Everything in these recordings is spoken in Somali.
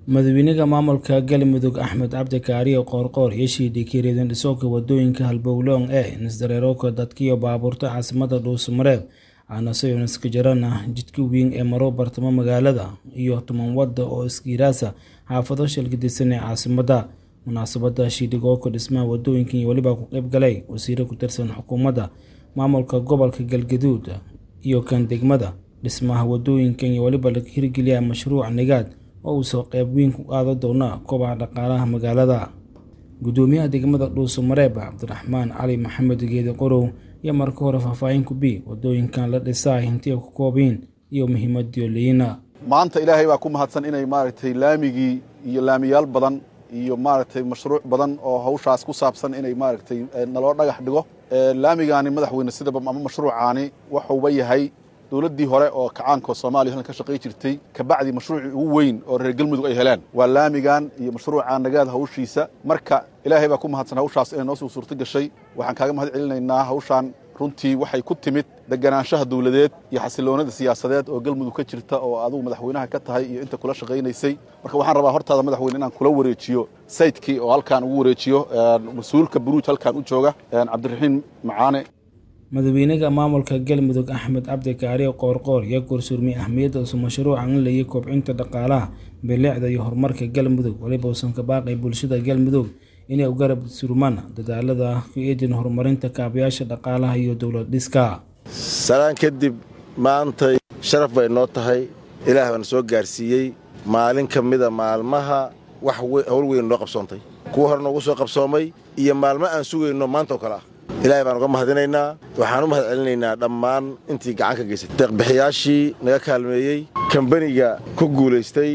madaxweynaha maamulka galmudug axmed cabdi kaariyo qoorqoor iyo shiidhikii reedan dhisoka wadooyinka halbowloon ee nisdareerooka dadkiyo baabuurta caasimada dhuusamareeb aanase iska jarana jidka weyn ee maro bartamo magaalada iyo toban wada oo iskiiraasa xaafado shalgadisan ee caasimada munaasabada shiidhigooka dhismaha wadooyinka iyo weliba ku qayb galay wasiiro ku tirsan xukuumadda maamulka gobolka galgaduud iyo kan degmada dhismaha wadooyinkan iyo weliba laga hirgeliya mashruuc nigaad oo uu soo qayb weyn ku qaadan doona kobaca dhaqaalaha magaalada gudoomiyaha degmada dhuusamareeb cabdiraxmaan cali maxamed geedi qorow iyo marka hore faahfaahin ku bi wadooyinkan la dhisaa hintiya ku koobiin iyo muhiimadii liina maanta ilaahay baa ku mahadsan inay maaragtay laamigii iyo laamiyaal badan iyo maaragtay mashruuc badan oo hawshaas ku saabsan inay maaragtay naloo dhagax dhigo laamigaani madaxweyne sidaba ama mashruucaani waxuuba yahay dowladdii hore oo kacaanka soomaaliya halkan ka shaqay jirtay kabacdi mashruucii ugu weyn oo reer galmudug ay heleen waa laamigan iyo mashruuca nagaad hawshiisa marka ilaahay baa ku mahadsan hawshaas inay noo soo suurto gashay waxaan kaaga mahad celinaynaa hawshaan runtii waxay ku timid deganaanshaha dowladeed iyo xasiloonada siyaasadeed oo galmudug ka jirta oo adigu madaxweynaha ka tahay iyo inta kula shaqaynaysay marka waxaan rabaa hortaada madaxweyne inaan kula wareejiyo saydkii oo halkaan ugu wareejiyo mas-uulka buruuj halkaan u jooga cabdiraxiim macaane madaxweynaha maamulka galmudug axmed cabdi kaariyo qoorqoor iyo kursurmay ahmiyadda usu mashruucan in layay kobcinta dhaqaalaha bilicda iyo horumarka galmudug weliba uusan ka baaqay bulshada galmudug inay u garab surmaan dadaalada ku eedin horumarinta kaabayaasha dhaqaalaha iyo dowlad dhiska salaan kadib maantay sharaf bay noo tahay ilaah baana soo gaarsiiyey maalin ka mida maalmaha wax howl weyn noo qabsoontay kuwa hore noogu soo qabsoomay iyo maalmo aan sugayno maanta oo kale ah ilaahay baan uga mahadinaynaa waxaan u mahad celinaynaa dhammaan intii gacan ka geysatay deeqbixiyaashii naga kaalmeeyey kambaniga ku guulaystay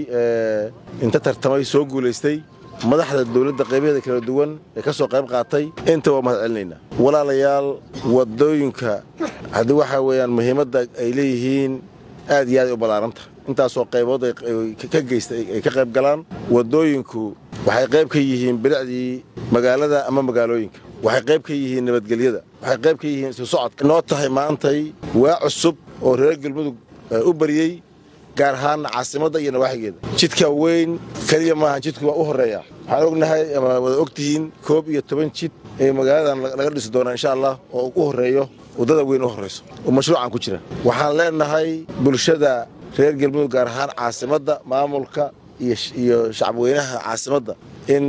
inta tartamay soo guulaystay madaxda dowladda qaybaheeda kala duwan ee ka soo qayb qaatay inta waa mahad celinaynaa walaalayaal waddooyinka haddii waxaa weeyaan muhiimadda ay leeyihiin aad iyo aad ay u ballaaranta intaasoo qaybood ka geysta ay ka qayb galaan waddooyinku waxay qayb ka yihiin bilicdii magaalada ama magaalooyinka waxay qayb ka yihiin nabadgelyada waxay qayb ka yihiin isu socodka noo tahay maantay waa cusub oo reer galmudug u bariyey gaar ahaanna caasimadda iyo nawaaxigeeda jidka weyn keliya maaha jidku waa u horreeya waxaan ognahay ama wada og tihiin koob iyo toban jid ee magaaladan laga dhisi doonaa insha allah oo u horreeyo waddada weyn u horrayso oo mashruucan ku jira waxaan leenahay bulshada reer galmudug gaar ahaan caasimadda maamulka iyo shacabweynaha caasimadda in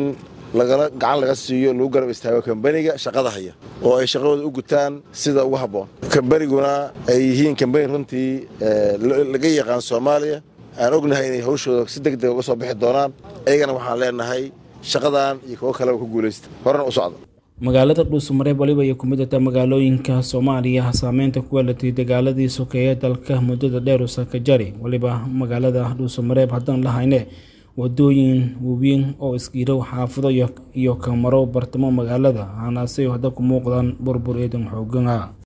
gacan laga siiyo lagu garab istaago kambaniga shaqada haya oo ay shaqadooda u gutaan sida ugu habboon kambaniguna ay yihiin kambani runtii laga yaqaan soomaaliya aan ognahay inay hawshooda si deg deg uga soo bixi doonaan ayagana waxaan leenahay shaqadan iyo kuwo kaleba ku guulaysta horena u socda magaalada dhuusamareeb waliba ay ku mid tahay magaalooyinka soomaaliya saameynta ku weelatay dagaaladii sokeeye dalka muddada dheer u sakajari waliba magaalada dhuusamareeb haddaan lahayne wadooyin waaweyn oo iskiirow xaafado iyo kamaro bartamo magaalada hanaasay hadda ku muuqdaan burbur eedan xoogan ah